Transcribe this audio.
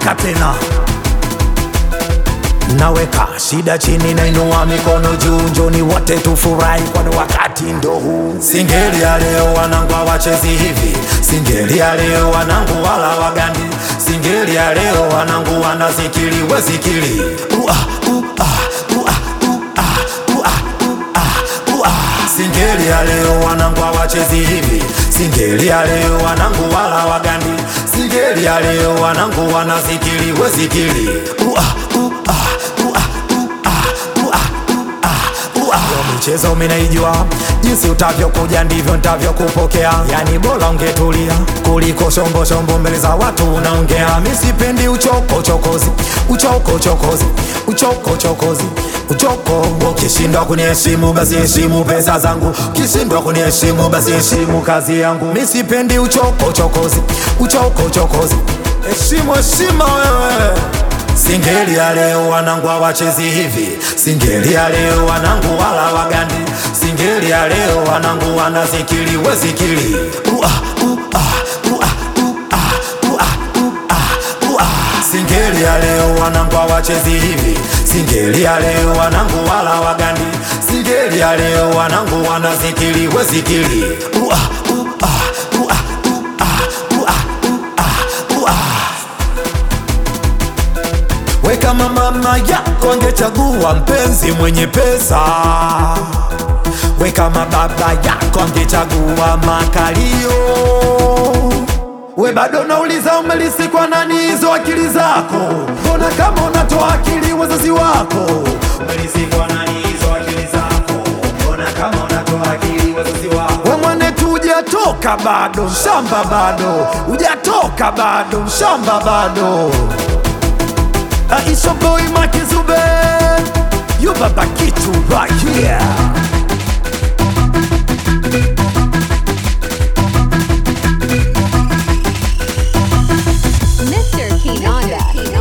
weka tena naweka shida chini nainua mikono juu njoni wote tufurahi kwani wakati ndo huu singeli ya leo wanangu hawachezi hivi singeli ya leo wanangu wala wagandi singeli ya leo wanangu wanazikili wezikili Ua, ua, ua, ua, ua, ua, ua. singeli ya leo wanangu hawachezi hivi singeli ya leo wanangu wala wagandi singeli ya leo wanangu wanazikili wezikili Ua, ua, ua, ua, ua, ua. Yo michezo minaijua jinsi utavyokuja ndivyo ntavyokupokea yani bora ungetulia kuliko shombo shombo mbele za watu unaongea misipendi uchoko chokozi uchoko chokozi uchoko chokozi uchoko ukishindwa kuniheshimu basi heshimu pesa zangu ukishindwa kuniheshimu basi heshimu kazi yangu misipendi uchoko chokozi uchoko chokozi heshimu heshima wewe Singeli ya leo wanangu hawachezi hivi, singeli ya leo wanangu wala wagandi, singeli ya leo wanangu wanazikili wezikili ua, ua, ua, ua, ua, ua, ua. Singeli ya leo wanangu hawachezi hivi, singeli ya leo wanangu wala wagandi, singeli ya leo wanangu wanazikili wezikili ua, ua, ua, ua, ua, ua. We kama mama yako angechagua mpenzi mwenye pesa, we kama baba yako angechagua makalio, we bado nauliza umelisi kwa nani hizo akili zako? Mbona kama unatoa akili wazazi wako? Umelisi kwa nani hizo akili zako? Mbona kama unatoa akili wazazi wako? We mwanetu hujatoka bado, mshamba bado, hujatoka bado, mshamba bado. Aisha boy Makizube You baba kitu right here